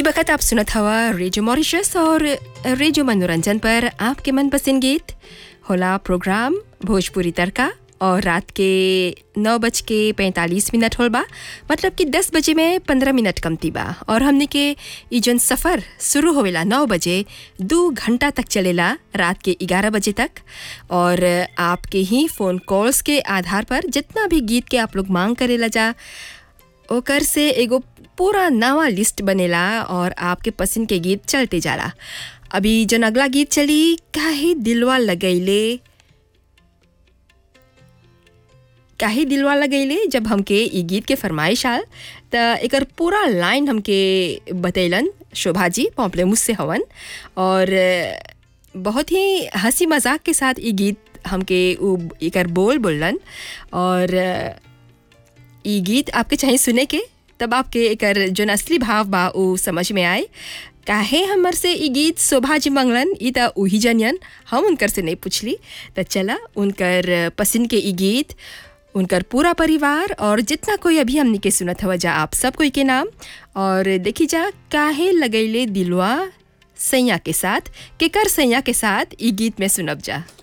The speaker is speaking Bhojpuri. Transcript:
ई बखत आप सुनत हवा रेडियो मॉरिशस और रेडियो मनोरंजन पर आपके मनपसंद गीत होला प्रोग्राम भोजपुरी तड़का और रात के नौ बज के पैंतालीस मिनट होल बा मतलब कि दस बजे में पंद्रह मिनट कमती बा और हमने के ई जौन सफ़र शुरू होवेला नौ बजे दो घंटा तक चलेला रात के ग्यारह बजे तक और आपके ही फ़ोन कॉल्स के आधार पर जितना भी गीत के आप लोग मांग करेला जा ओकर से एगो पूरा नवा लिस्ट बनेला और आपके पसंद के गीत चलते जाला अभी जन अगला गीत चली काहे दिलवा लगैले काहे दिलवा लगैले जब हमके ई गीत के फरमाइश आल त एकर पूरा लाइन हमके बतैलन शोभा जी पॉम्पले मुझसे हवन और बहुत ही हंसी मजाक के साथ ई गीत हमके उ एकर बोल बोलन और ई गीत आपके चाहिए सुने के तब आपके एकर जोन असली भाव बा उ समझ में आए काहे हमर से ई गीत शोभा जी मंगलन ई त उही जनियन हम उनकर से नहीं पूछली त चला उनकर पसंद के ई गीत उनकर पूरा परिवार और जितना कोई अभी हमनी के सुनत हवा जा आप सब कोई के नाम और देखी जा काहे लगैले दिलवा सैया के साथ केकर सैया के साथ ई गीत में सुनब जा